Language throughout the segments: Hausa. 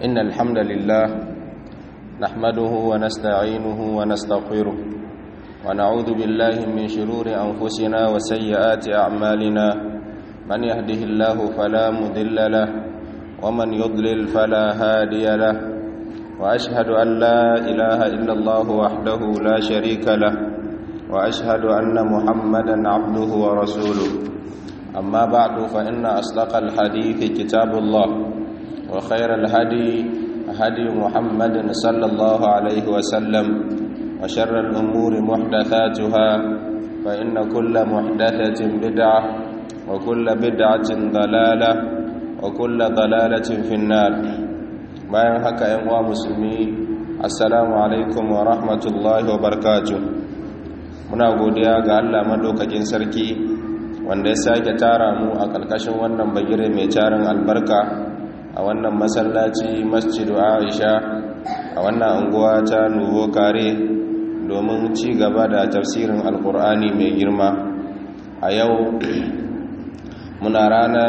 إن الحمد لله نحمده ونستعينه ونستغفره ونعوذ بالله من شرور أنفسنا وسيئات أعمالنا من يهده الله فلا مذل له ومن يضلل فلا هادي له وأشهد أن لا إله إلا الله وحده لا شريك له وأشهد أن محمدا عبده ورسوله أما بعد فإن أصدق الحديث كتاب الله وخير الهدي هدي محمد صلى الله عليه وسلم وشر الأمور محدثاتها فإن كل محدثة بدعة وكل بدعة ضلالة وكل ضلالة في النار bayan haka yan uwa musulmi assalamu alaikum wa rahmatullahi wa barakatuh muna godiya ga Allah madaukakin sarki wanda ya sake tara mu a ƙarƙashin wannan bagire mai tarin albarka a wannan masallaci masjidu aisha a wannan unguwa ta nuvo kare domin ci gaba da tafsirin alkur'ani mai girma a yau muna rana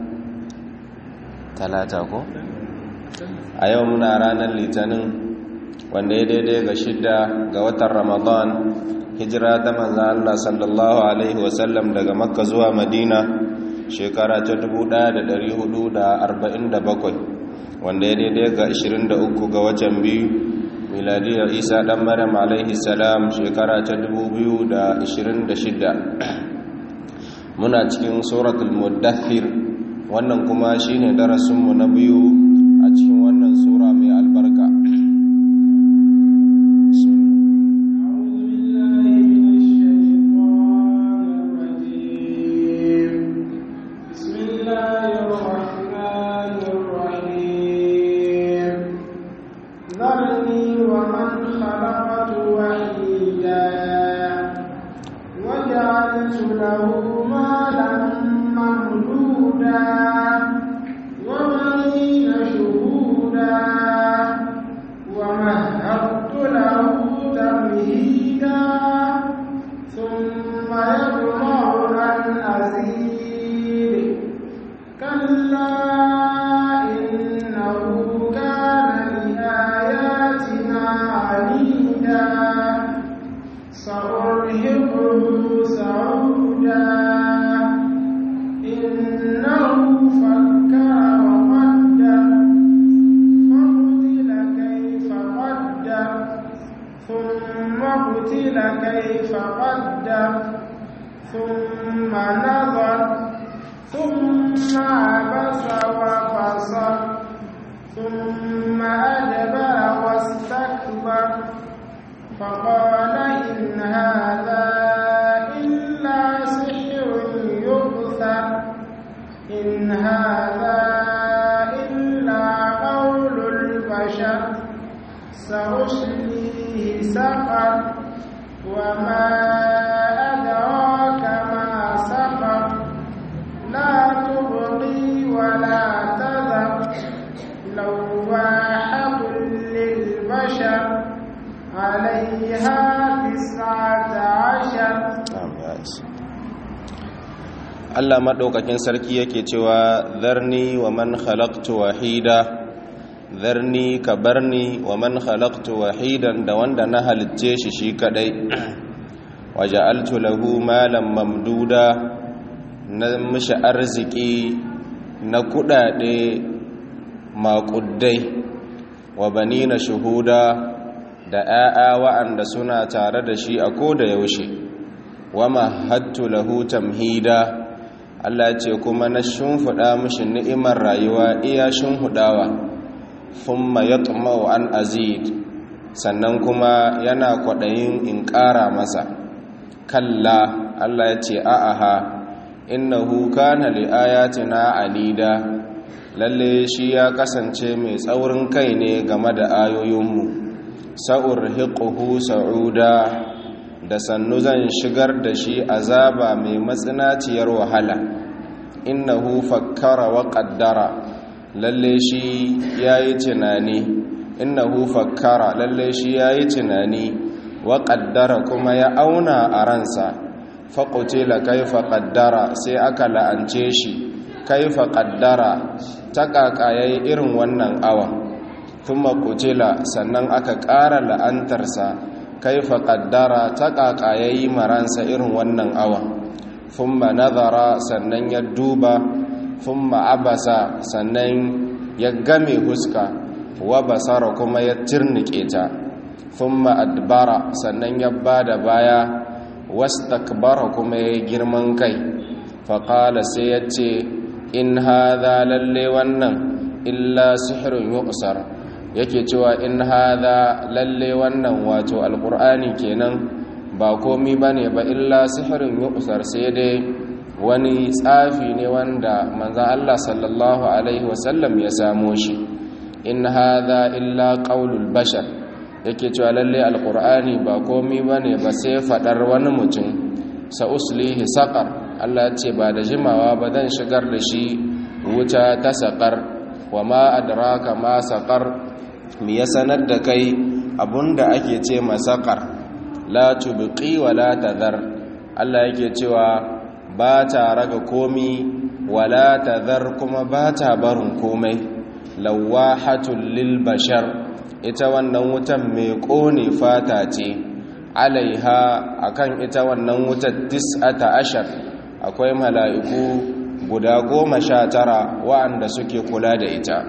talata ko? a yau muna ranar litinin wanda ya daidai ga shidda ga watan ramadan hijira ta manza Allah sallallahu Alaihi wasallam daga makka zuwa madina shekara ta 1447 wanda ya daidai ga 23 ga watan biyu miladiyar isa dan maryam alaihi salam shekara ta 2026 muna cikin suratul muddathir wannan kuma shine darasinmu na biyu a cikin wannan sura mai albarka Allah maɗaukakin sarki yake cewa zarni wa man khalaqtu wahida zarni ka barni wa man khalaqtu wahidan da wanda na halicce shi shi kadai waja'altu lahu malan mamduda na mishi arziki na kudade maƙuddai wa banina shuhuda da 'ya'ya wa'anda suna tare da shi a koda yaushe wa mahattu lahu tamhida Allah ce kuma na shimfiɗa mishi ni'imar rayuwa iya shimfiɗawa thumma yatma'u an azid sannan kuma yana kwaɗayin in ƙara masa kalla Allah ya ce a'aha innahu kana li ayatina anida lalle shi ya kasance mai tsaurin kai ne game da ayoyinmu sa'ur hiquhu sa'uda da sannu zan shigar da shi azaba mai matsinaciyar wahala innahu fakkara wa qaddara lalle shi yayi tunani innahu fakkara lalle shi yayi tunani wa qaddara kuma ya auna a ransa faqutila kaifa qaddara sai aka la'ance shi kaifa qaddara ta kakayayi irin wannan awa thumma qutila sannan aka ƙara la'antarsa kaifa qaddara ta ƙaƙayayi maransa irin wannan awa thumma nazara sannan ya duba thumma abasa sannan ya game huska wa basara kuma ya tirnike ta thumma adbara sannan ya bada baya wastakbara kuma ya girman kai faƙala sai ya ce in haza lalle wannan illa sihirin yuqsar yake cewa in haza lalle wannan wato alƙur'ani kenan ba komi ba ne ba illa sihirin yuqsar sai dai wani tsafi ne wanda manzan Allah sallallahu Alaihi wasallam ya samo shi in haza illa ƙaulul bashar yake cewa lalle alƙur'ani ba komi ba ne ba sai faɗar wani mutum sa'uslihi saƙar Allah ya ce ba da jimawa ba zan shigar da shi wuta ta saƙar wa ma adraka ma saƙar mi ya sanar da kai abunda ake ce masaƙar la tubqi wa la tadhar Allah yake cewa ba ta raga komi wa la tadhar kuma ba ta barin komai lawahatul lil bashar ita wannan wutan mai ƙone fata ce alaiha akan ita wannan wutar tis'ata ashar akwai mala'iku guda goma sha tara wa'anda suke kula da ita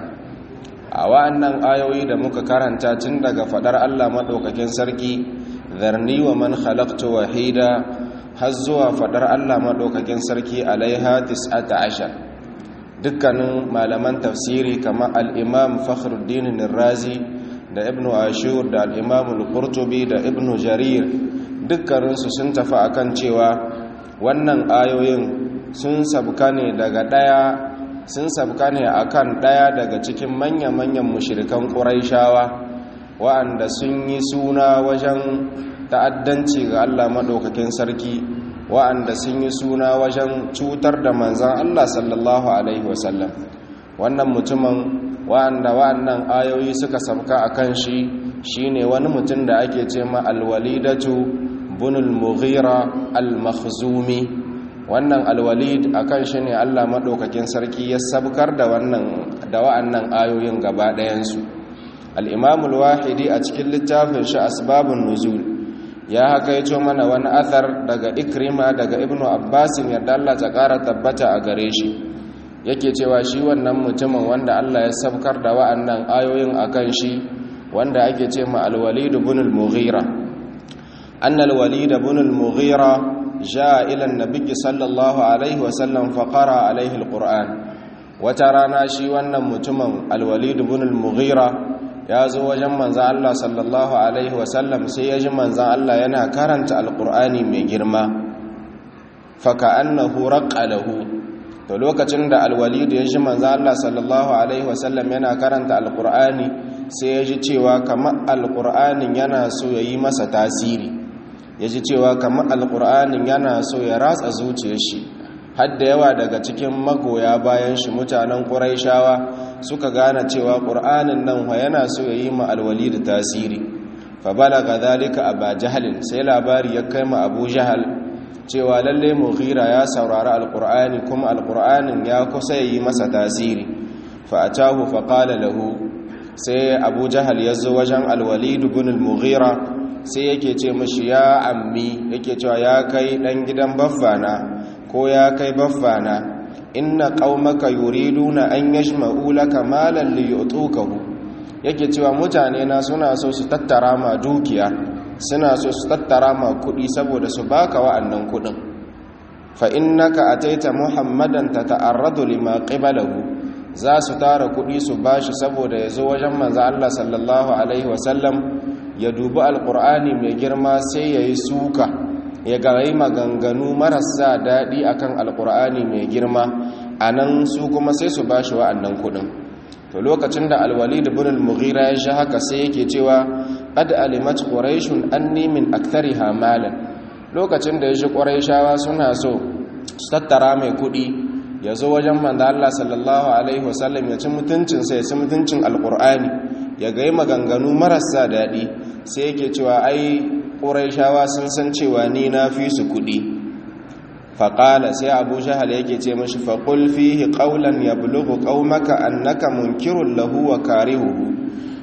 a wa'annan ayoyi da muka karanta tun daga fadar Allah maɗaukakin sarki zarni wa man khalaqtu wahida har zuwa fadar Allah maɗaukakin sarki alaiha tis'ata ashar dukkanin malaman tafsiri kamar al-imam fakhruddin razi da ibn ashur da al-imam al-qurtubi da ibn jarir dukkaninsu sun tafi akan cewa wannan ayoyin sun sabka ne daga daya sun sabka ne akan daya daga cikin manya-manyan mushrikan quraishawa wa'anda sun yi suna wajen ta'addanci ga Allah madaukakin sarki wa'anda sun yi suna wajen cutar da manzan Allah sallallahu alaihi wasallam wannan mutumin wa'anda wa'annan ayoyi suka sabka akan shi shine wani mutum da ake ce ma alwalidatu bunul mughira al-makhzumi wannan alwalid akan shi ne Allah madaukakin sarki ya sabkar da wannan da wa'annan ayoyin gaba ɗayan su al-imam al-wahidi a cikin littafin shi asbabun nuzul ya haka yace mana wani athar daga ikrima daga ibnu abbas yadda Allah ta ƙara tabbata a gare shi yake cewa shi wannan mutumin wanda Allah ya sabkar da wa'annan ayoyin akan shi wanda ake ce ma al-walid ibn al-mughira anna al-walid ibn al-mughira jaa ila an-nabiy sallallahu alaihi wa sallam fa qara alaihi al-qur'an wata rana shi wannan mutumin al-walid ibn al-mughira ya zo wajen manzan Allah sallallahu alaihi wa sallam sai ya ji manzan Allah yana karanta al-qur'ani mai girma fa ka'annahu raqqa lahu to lokacin da alwalidu ya ji manzo Allah sallallahu alaihi wasallam yana karanta alqur'ani sai ya ji cewa kamar alqur'anin yana so ya yi masa tasiri ya ji cewa kamar alqur'anin yana so ya ratsa zuciyar shi har da yawa daga cikin magoya bayan shi mutanen quraishawa suka gane cewa qur'anin nan wa yana so ya yi ma alwalidu tasiri fa balaga zalika aba jahlin sai labari ya kai ma abu jahal cewa lalle mughira ya saurari alqur'ani kuma alqur'anin ya kusa yi masa tasiri fa atahu fa qala lahu sai abu jahal yazo wajen alwalid ibn almughira sai yake ce mishi ya ammi yake cewa ya kai dan gidan baffana ko ya kai baffana inna qaumaka yuriduna an yashma'u laka malan liyutukahu yake cewa mutane na suna so su tattara ma dukiya suna so su tattara ma kuɗi saboda su baka wa'annan kuɗin fa innaka ataita muhammadan tata'arradu lima qibalahu za su tara kuɗi su bashi saboda ya zo wajen manzo Allah sallallahu alaihi wasallam ya dubi alqur'ani mai girma sai yayi suka ya garai maganganu marasa daɗi akan alqur'ani mai girma anan su kuma sai su bashi wa'annan kuɗin to lokacin da alwalid ibn al-mughira ya shi haka sai yake cewa qad alimat quraishun anni min akthariha malan lokacin da ya shi quraishawa suna so su tattara mai kudi ya zo wajen manzo Allah sallallahu alaihi wasallam ya ci mutuncin sa ya ci mutuncin alqur'ani ya ga maganganu marasa dadi sai yake cewa ai quraishawa sun san cewa ni na fi su kudi faƙala sai abu jahal yake ce mashi faƙul fihi ƙaunan ya bulugu ƙaumaka annaka munkirun lahu wa karihuhu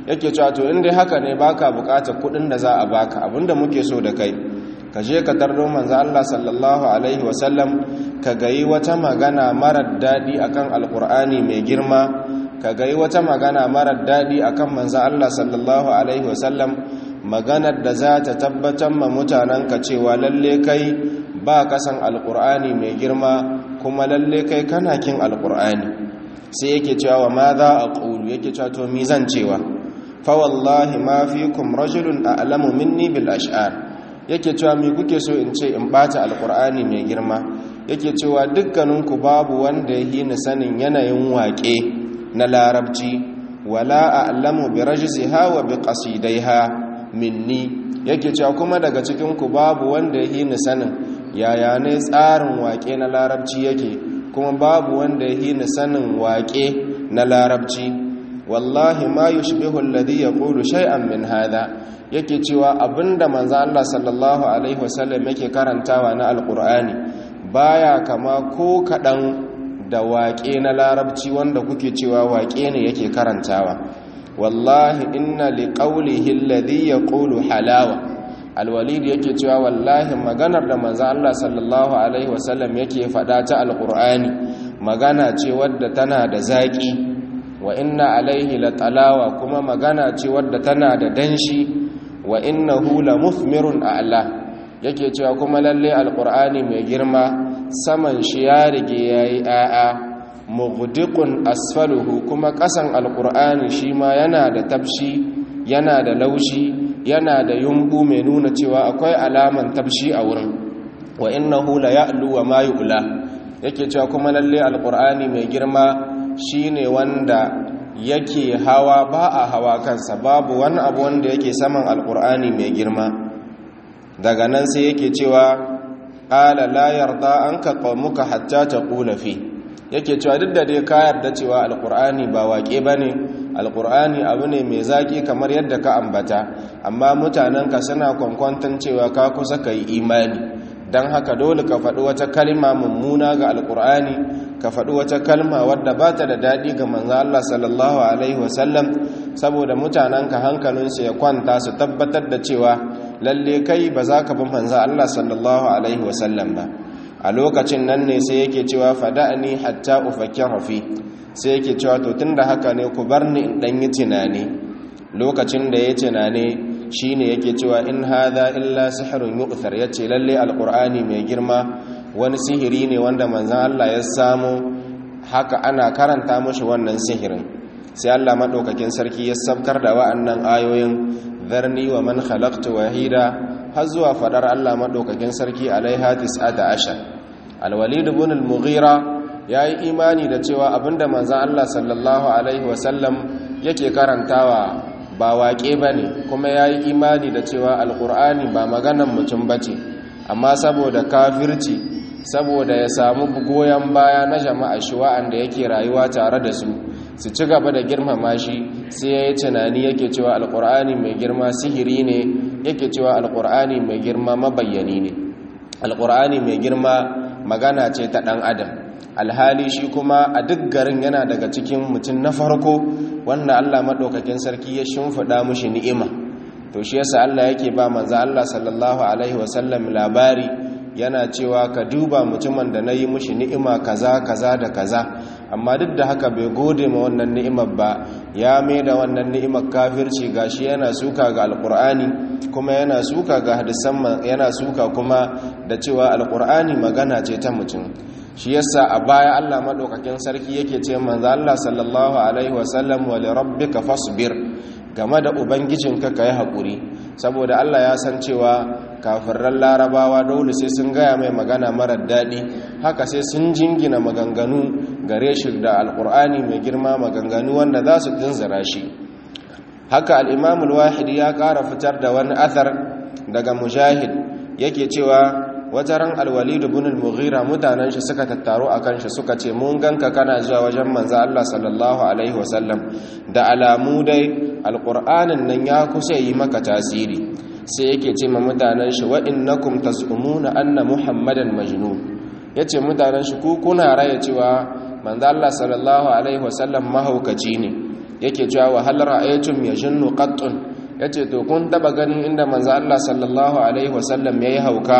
yake cewa to in dai haka ne baka bukatar kudin da za a baka abinda muke so da kai ka je ka tardo manzo Allah sallallahu alaihi wasallam ka gayi wata magana marar dadi akan alqur'ani mai girma ka gayi wata magana marar dadi akan manzo Allah sallallahu alaihi wasallam maganar da za ta tabbatar ma mutanenka cewa lalle kai ba kasan alqur'ani mai girma kuma lalle kai kana kin alqur'ani sai yake cewa ma za a qulu yake cewa to mi zan cewa fa wallahi ma fikum rajulun a'lamu minni bil ash'ar yake cewa me kuke so in ce in bata alkur'ani mai girma yake cewa dukkaninku babu wanda ya yi ni sanin yanayin waƙe na larabci wala a'lamu bi rajziha wa bi qasidaiha minni yake cewa kuma daga cikinku babu wanda ya yi ni sanin yaya ne tsarin waƙe na larabci yake kuma babu wanda ya yi ni sanin waƙe na larabci wallahi ma yushbihu alladhi yaqulu shay'an min hadha yake cewa abinda manzo Allah sallallahu alaihi wasallam yake karantawa na alqur'ani baya kama ko kadan da waƙe na larabci wanda kuke cewa waƙe ne yake karantawa wallahi inna liqawlihi alladhi yaqulu halawa alwalid yake cewa wallahi maganar da manzo Allah sallallahu alaihi wasallam yake faɗa ta alqur'ani magana ce wadda tana da zaƙi wa inna alaihi latalawa kuma magana ce wadda tana da danshi wa innahu la muthmirun a'la yake cewa kuma lalle alqur'ani mai girma saman shi ya rige yayi a'a mughdiqun asfaluhu kuma kasan alqur'ani shi ma yana da tabshi yana da laushi yana da yumbu mai nuna cewa akwai alaman tabshi a wurin wa innahu la ya'lu wa ma yu'la yake cewa kuma lalle alqur'ani mai girma shine wanda yake hawa ba a hawa kansa babu wani abu wanda yake saman alkur'ani mai girma daga nan sai yake cewa ƙala la yarda an ka muka hatta ta ƙula fi yake cewa duk da dai ka yarda cewa alkur'ani ba waƙe ba ne alkur'ani abu ne mai zaƙi kamar yadda ka ambata amma mutanenka suna kwankwantan cewa ka kusa ka yi imani don haka dole ka faɗi wata kalma mummuna ga alkur'ani ka faɗi wata kalma wadda ba ta da daɗi ga manzo Allah sallallahu alaihi wasallam saboda mutanenka hankalinsu ya kwanta su tabbatar da cewa lalle kai ba za ka bi manzo Allah sallallahu alaihi wasallam ba a lokacin nan ne sai yake cewa fada'ani hatta ufakkira fi sai yake cewa to tunda haka ne ku bar ni in dan yi tunani lokacin da ya tunane shine yake cewa in hadha illa sihrun yu'thar yace lalle alqur'ani mai girma wani sihiri ne wanda manzan Allah ya samu haka ana karanta mashi wannan sihirin sai Allah maɗaukakin sarki ya sabkar da wa'annan ayoyin zarni wa man khalaqtu wahida har zuwa fadar Allah maɗaukakin sarki alaiha tis'ata ashar alwalid ibn al-mughira yayi imani da cewa abinda manzan Allah sallallahu alaihi wasallam yake karantawa ba waƙe bane kuma yayi imani da cewa alqur'ani ba maganan mutum bace amma saboda kafirci saboda ya samu goyon baya na jama'a shi wa'anda yake rayuwa tare da su su ci gaba da girmama shi sai ya yi tunani yake cewa alkur'ani mai girma sihiri ne yake cewa alkur'ani mai girma mabayyani ne alkur'ani mai girma magana ce ta ɗan adam alhali shi kuma a duk garin yana daga cikin mutum na farko wanda allah maɗaukakin sarki ya shimfiɗa mushi ni'ima to shi yasa allah yake ba manzo allah sallallahu alaihi wasallam labari yana cewa ka duba mutumin da na yi mushi ni'ima kaza kaza da kaza amma duk da haka bai gode ma wannan ni'imar ba ya mai da wannan ni'imar kafirci gashi yana suka ga alkur'ani kuma yana suka ga hadisan yana suka kuma da cewa alkur'ani magana ce ta mutum shi yasa a baya Allah madaukakin sarki yake ce manzo Allah sallallahu alaihi wasallam wa li rabbika fasbir game da ubangijinka kai hakuri saboda Allah ya san cewa kafirran larabawa dole sai sun gaya mai magana marar daɗi haka sai sun jingina maganganu gare shi da alkur'ani mai girma maganganu wanda za su dinzira shi haka al'imamul wahidi ya ƙara fitar da wani athar daga mujahid yake cewa wata ran alwalid ibn al-mughira mutanen shi suka tattaro akan shi suka ce mun ganka kana zuwa wajen manzo Allah sallallahu alaihi wasallam da alamu dai alqur'anin nan ya kusa yi maka tasiri sai yake ce ma mutanen shi wa innakum tasumuna anna muhammadan majnun yace mutanen shi ku kuna raya cewa manzo Allah sallallahu alaihi wasallam mahaukaci ne yake cewa wa hal ra'aytum yajunnu qattun yace to kun taba ganin inda manzo Allah sallallahu alaihi wasallam yayi hauka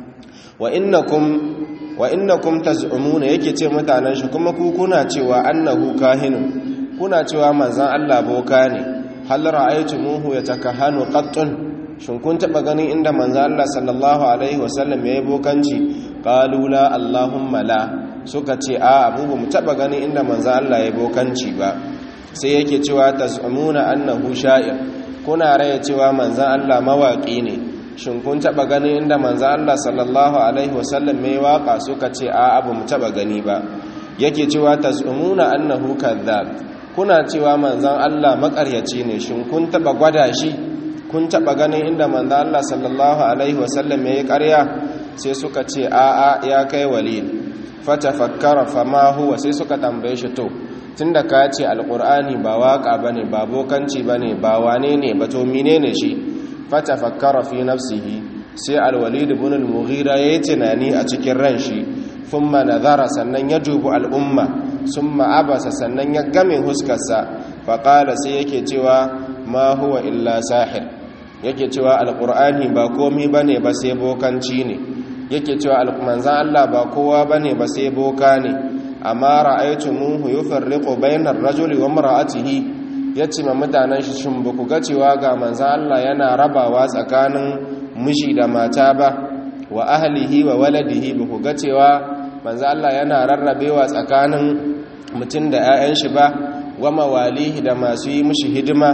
wa innakum wa innakum taz'umuna yake ce mutanen shi kuma ku kuna cewa annahu kahinun kuna cewa manzon Allah boka ne hal ra'aytumuhu yatakahanu qattun shin kun taba ganin inda manzon Allah sallallahu alaihi wasallam yayi bokanci qalu la allahumma la suka ce a abu mu taba ganin inda manzon Allah yayi bokanci ba sai yake cewa taz'umuna annahu sha'ir kuna raya cewa manzon Allah mawaki ne shin kun taba gani inda manzo Allah sallallahu alaihi wasallam mai waka suka ce a abu mu taba gani ba yake cewa tazumuna annahu kadhab kuna cewa manzon Allah makaryaci ne shin kun taba gwada shi kun taba ganin inda manzo Allah sallallahu alaihi wasallam mai ƙarya sai suka ce a a ya kai walid fatafakkara fama huwa sai suka tambaye shi to tunda ka ce alqur'ani ba waka bane ba bokanci bane ba wane ne ba to menene shi fatafakkara fi nafsihi sai alwalid ibn al-mughira yayi tunani a cikin ran shi thumma nazara sannan ya dubi al'umma thumma abasa sannan ya game huskarsa fa qala sai yake cewa ma huwa illa sahir yake cewa alqur'ani ba komai bane ba sai bokanci ne yake cewa manzan Allah ba kowa bane ba sai boka ne amma ra'aytumuhu yufarriqu bayna ar-rajuli wa imra'atihi ya ce ma mutanen shi shin ba ku ga cewa ga manzan Allah yana rabawa tsakanin miji da mata ba wa ahlihi wa waladihi ba ku ga cewa manzan Allah yana rarrabewa tsakanin mutum da 'ya'yan shi ba wa mawalihi da masu yi mishi hidima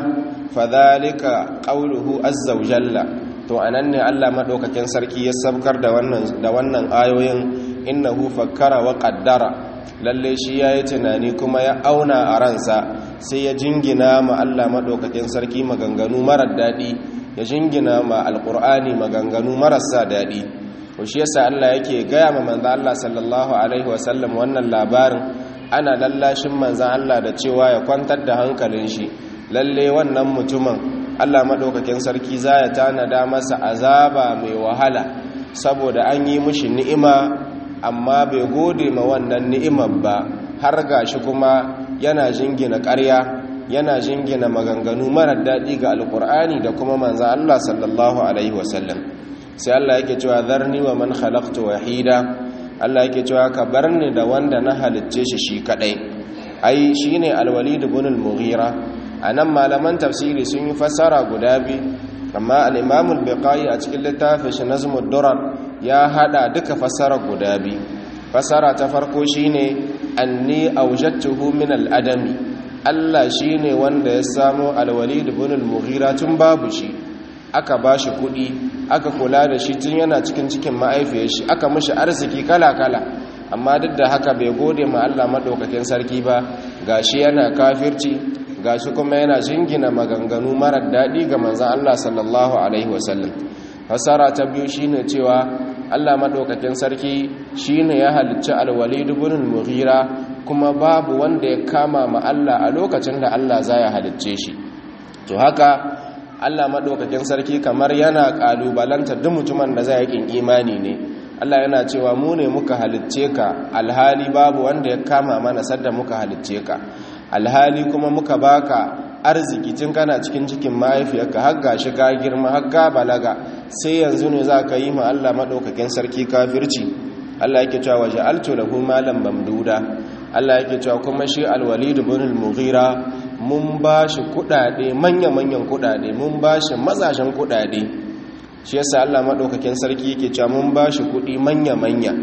fadhalika qawluhu azza wa jalla to anan ne Allah madaukakin sarki ya sabkar da wannan da wannan ayoyin innahu fakkara wa qaddara lalle shi yayi tunani kuma ya auna a ransa sai ya jingina ma Allah maɗaukakin sarki maganganu marar daɗi ya jingina ma alƙur'ani maganganu marasa daɗi ko shi yasa Allah yake gaya ma manzan Allah sallallahu alaihi wasallam wannan labarin ana lallashin manzan Allah da cewa ya kwantar da hankalin shi lalle wannan mutumin Allah maɗaukakin sarki za ya tanada masa azaba mai wahala saboda an yi mishi ni'ima amma bai gode ma wannan ni'imar ba har gashi kuma yana jingina ƙarya yana jingina maganganu marar daɗi ga alƙur'ani da kuma manzan Allah sallallahu alaihi wasallam sai Allah yake cewa zarni wa man khalaqtu wahida Allah yake cewa ka bar ni da wanda na halicce shi shi kadai ai shine al-walid ibn al-mughira anan malaman tafsiri sun yi fassara guda biyu amma al-imam al-biqai a cikin littafin shi nazmud durar ya hada duka fassara guda biyu fassara ta farko shine anni awjadtuhu min al-adami Allah shine wanda ya samo al-walid ibn al-mughira tun babu shi aka bashi kuɗi aka kula da shi tun yana cikin cikin ma'aifiyar shi aka mishi arziki kala-kala amma duk da haka bai gode ma Allah madaukakin sarki ba gashi yana kafirci gashi kuma yana jingina maganganu marar daɗi ga manzon Allah sallallahu alaihi wasallam fasara ta biyu shine cewa Allah madaukakin sarki shine ya halicci al-walid ibn al-mughira kuma babu wanda ya kama ma Allah a lokacin da Allah za ya halicce shi to haka Allah maɗaukakin sarki kamar yana ƙalubalanta duk mutumin da zai yakin imani ne Allah yana cewa mu ne muka halicce ka alhali babu wanda ya kama mana sadda muka halicce ka alhali kuma muka baka arziki tun kana cikin cikin mahaifiyarka har gashi ka girma har ka balaga sai yanzu ne za ka yi ma Allah maɗaukakin sarki kafirci Allah yake cewa waje altu lahu malam mamduda Allah yake cewa kuma shi alwalid ibn al-mughira mun ba shi kudade manya-manyan kudade mun ba shi mazashen kudade shi yasa Allah madaukakin sarki yake cewa mun ba shi kudi manya-manya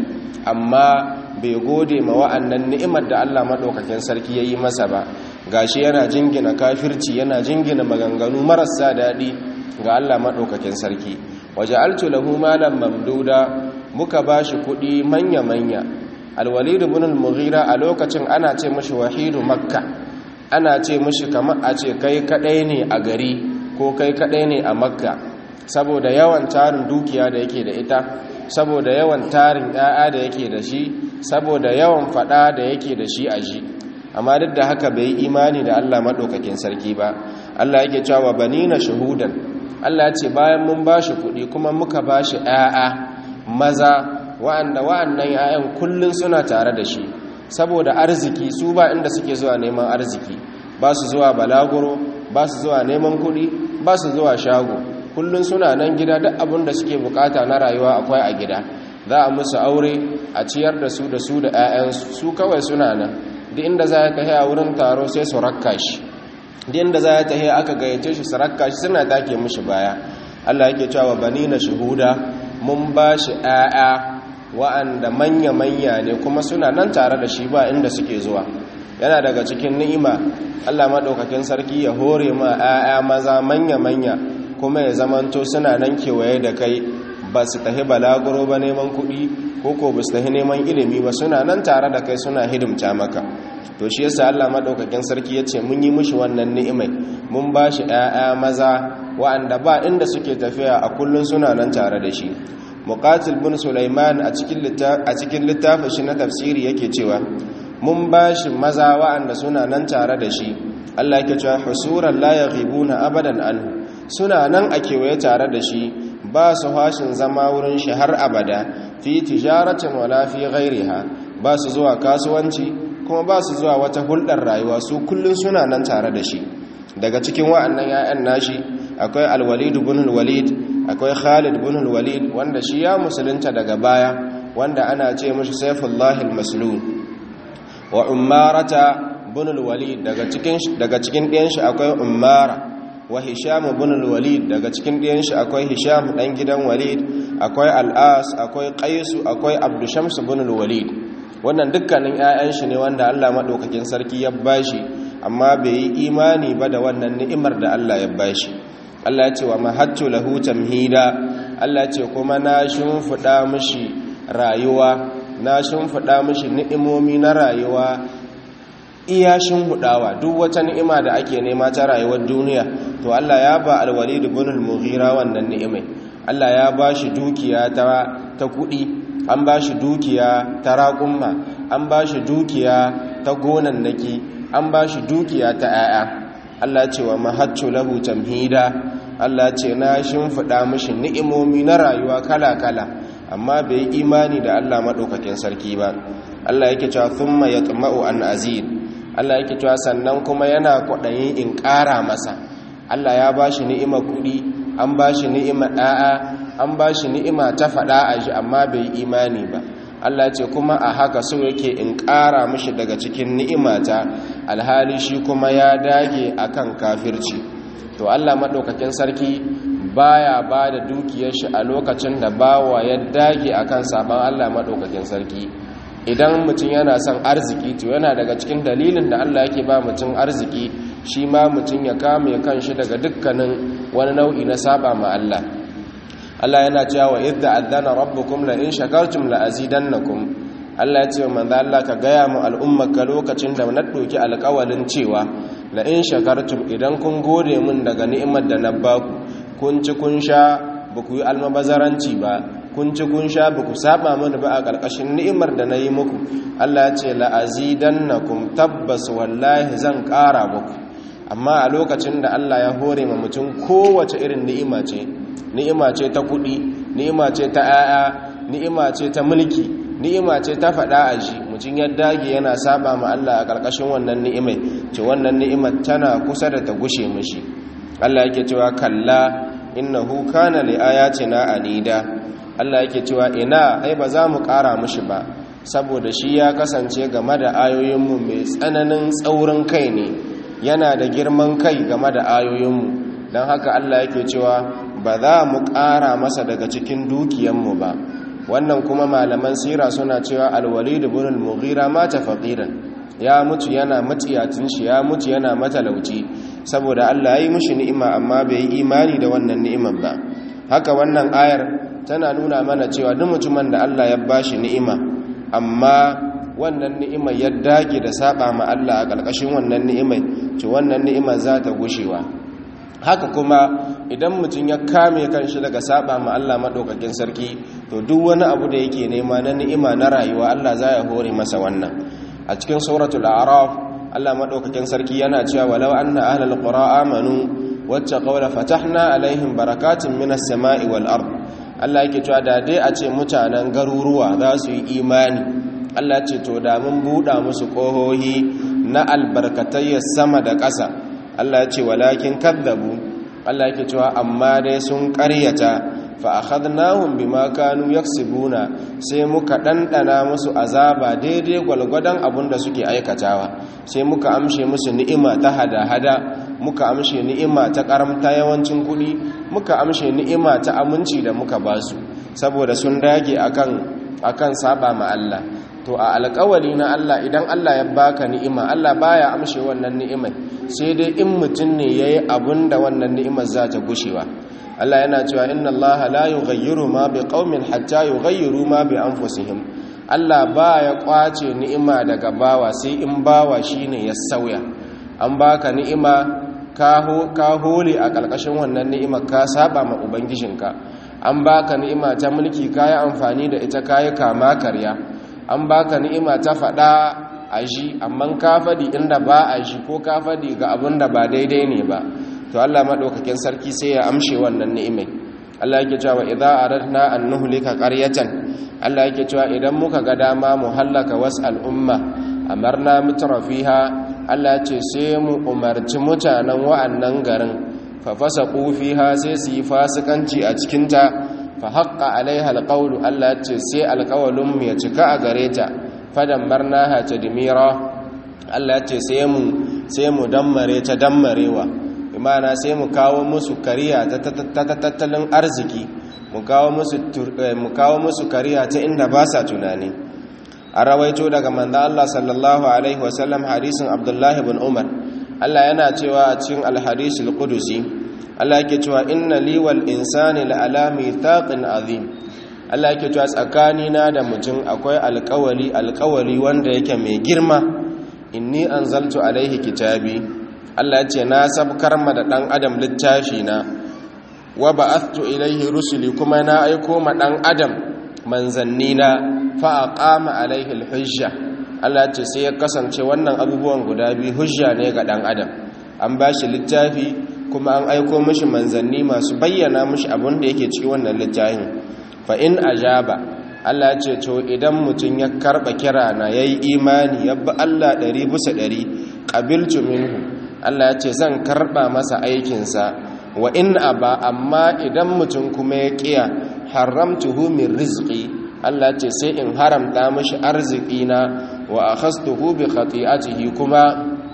amma bai gode ma wa'annan ni'imar da Allah madaukakin sarki yayi masa ba gashi yana jingina kafirci yana jingina maganganu marasa dadi ga Allah madaukakin sarki waja'altu lahu malan mamduda muka ba shi kudi manya-manya alwalid ibn al-mughira a lokacin ana ce mashi wahidu makka ana ce mashi kamar a ce kai kadai ne a gari ko kai kadai ne a makka saboda yawan tarin dukiya da yake da ita saboda yawan tarin ƴaƴa da yake da shi saboda yawan fada da yake da shi a shi amma duk da haka bai imani da Allah madaukakin sarki ba Allah yake cewa banina shuhudan Allah ya ce bayan mun bashi kuɗi kuma muka bashi ƴaƴa maza wa'anda wa'annan ‘ya'yan kullum suna tare da shi saboda arziki su ba inda suke zuwa neman arziki ba su zuwa balaguro ba su zuwa neman kuɗi ba su zuwa shago kullum suna nan gida duk abin da suke bukata na rayuwa akwai a gida za a musu aure a ciyar da su da su da 'ya'yansu su kawai suna nan duk inda za ya tahi a wurin taro sai su rakka shi duk inda za ya tahi aka gayyace shi su rakka shi suna take mishi baya Allah yake cewa bani na shuhuda mun ba shi 'ya'ya wa'anda manya-manya ne kuma suna nan tare da shi ba inda suke zuwa yana daga cikin ni'ima Allah maɗaukakin sarki ya hore ma 'ya'ya maza manya-manya kuma ya zamanto suna nan kewaye da kai ba su tahi balaguro ba neman kuɗi ko ko ba su tahi neman ilimi ba suna nan tare da kai suna hidimta maka to shi yasa Allah maɗaukakin sarki ya ce mun yi mushi wannan ni'imai mun ba shi 'ya'ya maza wa'anda ba inda suke tafiya a kullum suna nan tare da shi muqatil bin sulaiman a cikin littafin shi na tafsiri yake cewa mun ba shi maza wa'anda suna nan tare da shi Allah yake cewa husuran la yaghibuna abadan anhu suna nan a kewaye tare da shi ba su hashin zama wurin shi har abada fi tijaratin wala fi ghairiha ba su zuwa kasuwanci kuma ba su zuwa wata hulɗar rayuwa su kullun suna nan tare da shi daga cikin wa'annan 'ya'yan nashi akwai alwalid ibn alwalid akwai khalid ibn alwalid wanda shi ya musulunta daga baya wanda ana ce mishi sayfullahi almaslul wa ummarata ibn alwalid daga cikin daga cikin ɗiyan shi akwai ummara wa hisham ibn alwalid daga cikin ɗiyan shi akwai hisham dan gidan walid akwai al'as akwai qais akwai abdushams ibn alwalid wannan dukkanin 'ya'yan shi ne wanda Allah madaukakin sarki ya bashi amma bai yi imani ba da wannan ni'imar da Allah ya bashi Allah ya ce wa mahattu lahu tamhida Allah ya ce kuma na shimfida mishi rayuwa na shimfida mishi ni'imomi na rayuwa iya shimfidawa duk wata ni'ima da ake nema ta rayuwar duniya to Allah ya ba al-walid ibn al-mughira wannan ni'imai Allah ya ba shi dukiya ta ta kudi an ba shi dukiya ta raƙumma an ba shi dukiya ta gonannaki an ba shi dukiya ta 'ya'ya Allah ce wa mahattu lahu tamhida Allah ce na shimfiɗa mishi ni'imomi na rayuwa kala-kala amma bai yi imani da Allah maɗaukakin sarki ba Allah yake cewa thumma yatma'u an azid Allah yake cewa sannan kuma yana kwaɗayin in ƙara masa Allah ya ba shi ni'ima kuɗi an ba shi ni'ima ɗa'a an ba shi ni'ima ta faɗa a shi amma bai yi imani ba Allah ce kuma a haka so yake in ƙara mishi daga cikin ni'imata alhali shi kuma ya dage akan kafirci to Allah maɗaukakin sarki baya ba da dukiyar shi a lokacin da bawa ya dage akan sabon Allah maɗaukakin sarki idan mutum yana son arziki to yana daga cikin dalilin da Allah yake ba mutum arziki shi ma mutum ya kame kanshi daga dukkanin wani nau'i na saba ma Allah Allah yana cewa wa idda adana rabbukum la in shakartum la azidannakum Allah ya ce manzo Allah ka gaya mu al'ummaka lokacin da na doki alƙawalin cewa la in shakartum idan kun gode min daga ni'imar da na baku kun ci kun sha ba ku yi almabazaranci ba kun ci kun sha ba ku saba mini ba a ƙarƙashin ni'imar da na yi muku Allah ya ce la azidannakum tabbas wallahi zan ƙara muku amma a lokacin da Allah ya hore ma mutum kowace irin ni'ima ce ni'ima ce ta kuɗi ni'ima ce ta 'ya'ya ni'ima ce ta mulki ni'ima ce ta faɗa a shi mutum ya dage yana saba ma Allah a ƙarƙashin wannan ni'imai ce wannan ni'imar tana kusa da ta gushe mishi Allah yake cewa kalla innahu kana li ayatina anida Allah yake cewa ina ai ba za mu ƙara mishi ba saboda shi ya kasance game da ayoyinmu mai tsananin tsaurin kai ne yana da girman kai game da ayoyinmu don haka Allah yake cewa ba za mu ƙara masa daga cikin dukiyanmu ba wannan kuma malaman sira suna cewa alwalid ibn al-mughira mata faqiran ya mutu yana matsiyatin shi ya mutu yana matalauci saboda Allah ya yi mishi ni'ima amma bai yi imani da wannan ni'imar ba haka wannan ayar tana nuna mana cewa duk mutumin da Allah ya bashi ni'ima amma wannan ni'imar ya dage da saba ma Allah a ƙarƙashin wannan ni'imar ce wannan ni'imar za ta gushewa haka kuma idan mutum ya kame kanshi daga saba ma Allah madaukakin sarki to duk wani abu da yake nema na ni'ima na rayuwa Allah za ya hore masa wannan a cikin suratul a'raf Allah madaukakin sarki yana cewa walau anna ahlal qura amanu wattaqaw la fatahna alaihim barakatin minas sama'i wal ard Allah yake cewa da dai a ce mutanen garuruwa za su yi imani Allah ce to da mun buɗa musu ƙohohi na albarkatai sama da ƙasa Allah ya ce walakin kadzabu Allah yake cewa amma dai sun ƙaryata fa akhadnahum bima kanu yaksibuna sai muka dandana musu azaba daidai gwalgwadon abun da suke aikatawa sai muka amshe musu ni'ima ta hada-hada muka amshe ni'ima ta karamta yawancin kuɗi muka amshe ni'ima ta aminci da muka basu saboda sun dage akan akan saba ma Allah to a alƙawari na Allah idan Allah ya baka ni'ima Allah baya amshe wannan ni'imai sai dai in mutum ne yayi abun da wannan ni'imar za ta gushewa Allah yana cewa inna Allah la yughayyiru ma biqaumin hatta yughayyiru ma bi anfusihim Allah baya kwace ni'ima daga bawa sai in bawa shine ya sauya an baka ni'ima ka ka hole a ƙarƙashin wannan ni'ima ka saba ma ubangijinka an baka ni'ima ta mulki kayi amfani da ita kayi kama karya an baka ni'ima ta faɗa a shi amma ka faɗi inda ba a shi ko ka faɗi ga abin da ba daidai ne ba to Allah maɗaukakin sarki sai ya amshe wannan ni'imai Allah yake cewa idza aradna an nuhlika qaryatan Allah yake cewa idan muka ga dama mu hallaka was al'umma amarna mutrafiha Allah ce sai mu umarci mutanen wa'annan garin fa fasaqu fiha sai su yi fasikanci a cikin ta fa haqqa alaiha alqawlu Allah ce sai alqawlun mu ya cika a gare ta fadammarnaha tadmira Allah ce sai mu sai mu dammare ta dammarewa imana sai mu kawo musu kariya ta tattalin arziki mu kawo musu kariya ta inda ba sa tunani a rawaito daga manza Allah sallallahu alaihi wasallam hadisin abdullahi bin umar Allah yana cewa a cikin alhadisul qudusi Allah yake cewa inna li wal insani la'ala mithaqin azim Allah yake cewa tsakanina da mutum akwai alƙawari alƙawari wanda yake mai girma inni anzaltu alaihi kitabi Allah ya ce na sabkar ma da ɗan adam littafi na wa ba'athtu ilaihi rusuli kuma na aiko ma ɗan adam manzanni na fa aqama alaihi alhujja Allah ya ce sai ya kasance wannan abubuwan guda biyu hujja ne ga ɗan adam an ba shi littafi kuma an aiko mishi manzanni masu bayyana mishi abin da yake cikin wannan littafin fa in ajaba Allah ya ce to idan mutum ya karba kira na yayi imani ya bi Allah ɗari bisa ɗari qabiltu minhu Allah ya ce zan karba masa aikinsa wa in aba amma idan mutum kuma ya kiya haramtuhu min rizqi Allah ya ce sai in haramta mishi arziki na wa akhastuhu bi khati'atihi kuma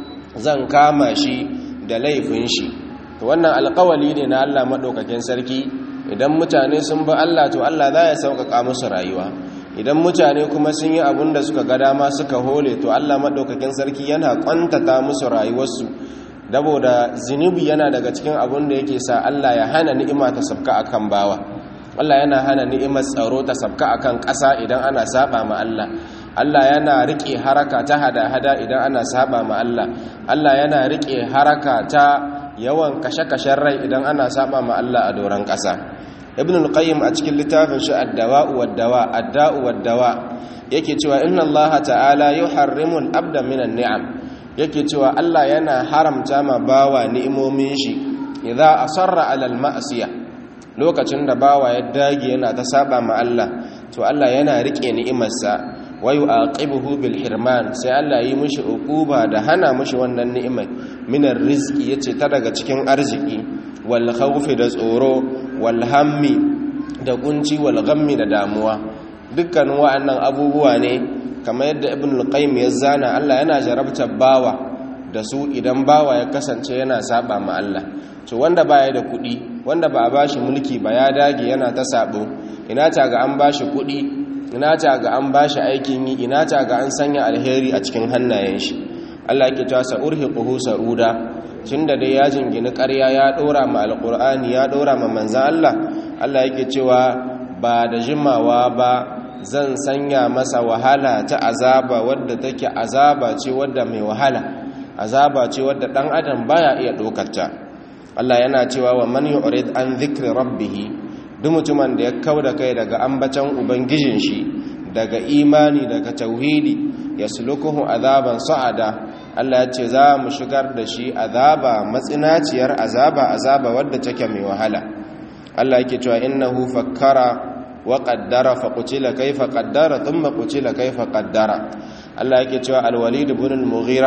zan kama shi da laifin shi to wannan alƙawali ne na Allah madaukakin sarki idan mutane sun bi Allah to Allah za ya sauƙaƙa musu rayuwa idan mutane kuma sun yi abin da suka ga dama suka hole to Allah madaukakin sarki yana kwantata musu rayuwarsu daboda zinubi yana daga cikin abin da yake sa Allah ya hana ni'ima ta sabka akan bawa Allah yana hana ni'imar tsaro ta sabka akan ƙasa idan ana saba ma Allah Allah yana rike haraka ta hada-hada idan ana saba ma Allah Allah yana rike haraka ta yawan kashe-kashen rai idan ana saba ma Allah a doron ƙasa ibn al-qayyim a cikin littafin shi ad-dawa'u wad-dawa ad-da'u wad-dawa yake cewa inna Allah ta'ala yuharrimu al-abda minan ni'am yake cewa Allah yana haramta ma bawa ni'imomin shi idza asarra 'ala al-ma'siyah lokacin da bawa ya dage yana ta saba ma Allah to Allah yana rike ni'imarsa wa yu'aqibuhu bil hirman sai Allah yi mishi uquba da hana mishi wannan ni'imai minar rizqi yace ta daga cikin arziki wal khawfi da tsoro wal hammi da kunci wal ghammi da damuwa dukkan wa'annan abubuwa ne kamar yadda ibn al-qayyim ya zana Allah yana jarabtar bawa da su idan bawa ya kasance yana saba ma Allah to wanda baya da kuɗi wanda ba a bashi mulki ba ya dage yana ta sabo ina ta ga an bashi kuɗi ina ta ga an bashi aikin yi ina ta ga an sanya alheri a cikin hannayen shi Allah yake cewa sa'urhiquhu sa'uda tunda dai ya jingini ƙarya ya ɗora ma alqur'ani ya ɗora ma manzan Allah Allah yake cewa ba da jimawa ba zan sanya masa wahala ta azaba wadda take azaba ce wadda mai wahala azaba ce wadda dan adam baya iya ɗaukarta Allah yana cewa wa man yu'rid an dhikri rabbih duk mutumin da ya kauda kai daga ambacin ubangijin shi daga imani daga tauhidi yaslukuhu azaban sa'ada Allah ya ce za mu shigar da shi azaba matsinaciyar azaba azaba wadda take mai wahala Allah yake cewa innahu fakkara wa qaddara fa qutila kayfa qaddara thumma qutila kayfa qaddara Allah yake cewa al-walid ibn al-mughira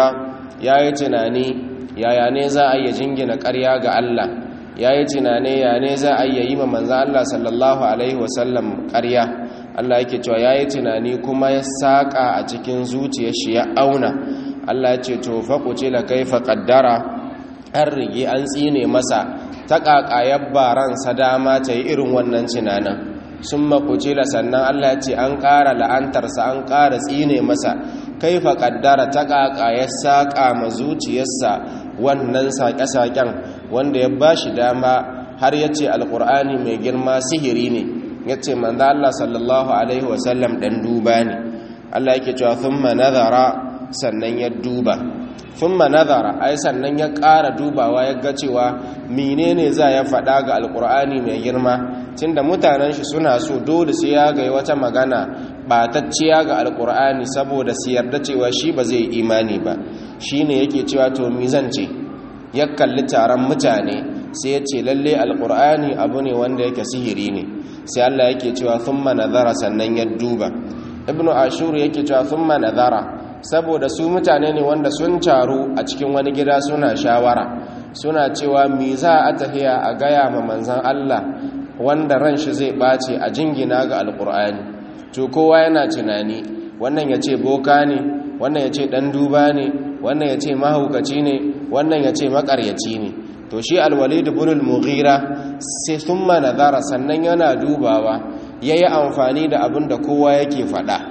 yayi tunani yaya ne za a yi jingina ƙarya ga Allah yayi tunani ya ne za a yi ma manzo Allah sallallahu alaihi wasallam ƙarya Allah yake cewa yayi tunani kuma ya saka a cikin zuciyar shi ya auna Allah ya ce to fa qutila kaifa qaddara an rige an tsine masa ta ƙaƙayar baransa dama ta yi irin wannan tunanin sun makucila sannan Allah ce an ƙara la'antarsa an ƙara tsine masa kaifa ƙaddara ta ƙaƙayar saƙa ma zuciyarsa wannan saƙe-saƙen wanda ya ba shi dama har ya ce alƙur'ani mai girma sihiri ne ya ce manzo Allah sallallahu alaihi wasallam ɗan duba ne Allah yake cewa thumma nazara sannan ya duba thumma nazara ai sannan ya ƙara dubawa ya ga cewa menene za ya faɗa ga alƙur'ani mai girma tunda mutanen shi suna so dole sai ya ga wata magana batacciya ga alƙur'ani saboda su yarda cewa shi ba zai imani ba shine yake cewa to mi zan ce ya kalli taron mutane sai ya ce lalle alƙur'ani abu ne wanda yake sihiri ne sai Allah yake cewa thumma nazara sannan ya duba ibnu ashur yake cewa thumma nazara saboda su mutane ne wanda sun taru a cikin wani gida suna shawara suna cewa mi za a tafiya a gaya ma manzan Allah wanda ran shi zai ɓace a jingina ga alƙur'ani to kowa yana tunani wannan ya ce boka ne wannan ya ce ɗan duba ne wannan ya ce mahaukaci ne wannan ya ce maƙaryaci ne to shi alwalid ibn mughira sai thumma nazara sannan yana dubawa yayi amfani da abin da kowa yake faɗa